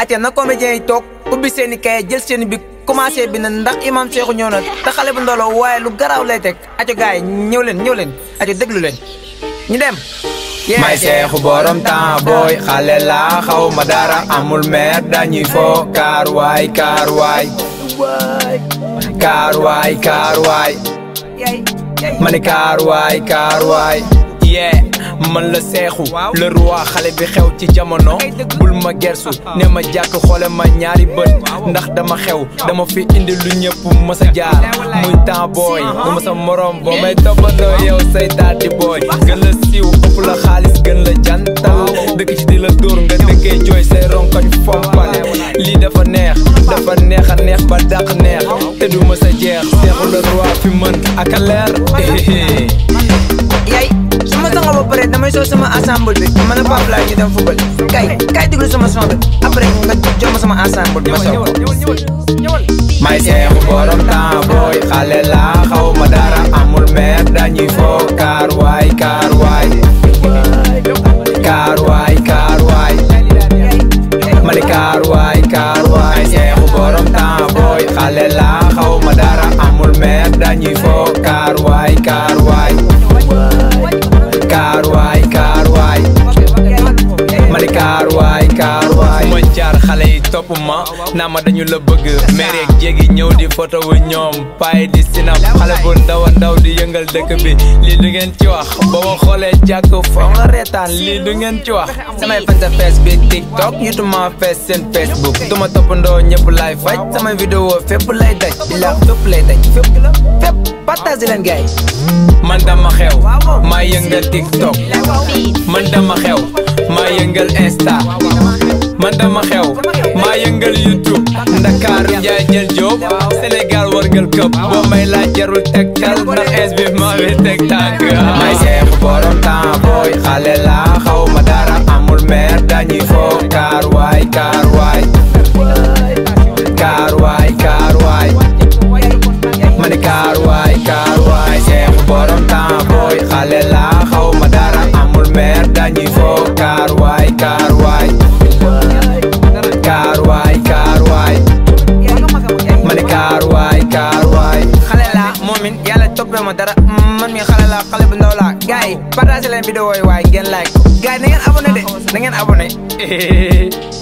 ate na comédien yi toog ubbi seen i kaye jël seen i bi commencé bi na ndax imam Seexu ñëw na te xale bu ndolo waaye lu garaaw lay teg aco gars yi ñëw leen ñëw leen aco déglu leen ñu dem may seexu borom temps booy xale laa xaw ma dara amul meer dañuy fo kaar waay kaar waay kaar waay kaar waay ma ne kaar waay kaar waay yee man la seexu le roi xale bi xew ci jamono bul ma gersu ne ma jàkk xoole ma ñaari bët ndax dama xew dama fi indi lu ñëpp mës a jaar muy temps booy du ma sa morom boo may toppandoo yow say taati booy gën la siiw ëpp la xaalis gën la jantal dëkk ci di la dóor nga dëkkee jooy say ronkoñ fompal lii dafa neex dafa neex a neex ba dàq neex te du mës a jeex seexu le roi fi mën ak a leer yaay su ma sangoo ba pare damay soo sama ensemble bi man a Pape Laye ñu dem football kay kay déglu sama son bi après nga jox ma sama ensemble bi ma soog may seexu borom temps booy xale laa xaw ma dara amul meer dañuy fo kaar waay kaar waay kaar waay kaar waay ma ne kaar waay kaar waay seexu borom temps booy xale laa xaw ma dara amul meer dañuy fo kaar waay kaar waay kaar waay kaar waay ma ne kaar waay kaar waay ma jaar xale yi topp ma naa ma dañu la bëgg meer yeeg jéegi ñëw di photo wu ñoom paay di sinap xale bu ndaw a ndaw di yëngal dëkk bi lii du ngeen ci wax ba ma xoolee jàkk foo nga reetaan lii du ngeen ci wax samay fan sa face bi tiktok youtube ma fees seen facebook duma toppandoo ñëpp lay faj samay vidéo fépp lay daj ilaa fépp lay daj fépp fépp partage leen gars yi man dama xew maa yëngal tiktok man dama xew maa yëngal insta man dama xew maa yëngal youtube ndakaaru njaay jël jóob sénégal wargal këpp boo may laaj jarul tegtal ndax es bi maa bi teg tànk may seexu borom temps booy xale laa xaw ma dara amul meer dañuy fo kaar waay kaar waay kaar waay kaar waay ma ne kaar waay kaar waay seexu borom temps booy xale laa xaw ma dara amul meer dañuy fo kaar waay kaar waay kaar waay kaar waay ma ne kaar waay kaar waay xale laa moomin yàlla toppee ma dara man mi xale laa xale bu ndaw laa gars yi partage leen vidéo yi waaye ngeen like gars yi na ngeen abonné de na ngeen abonné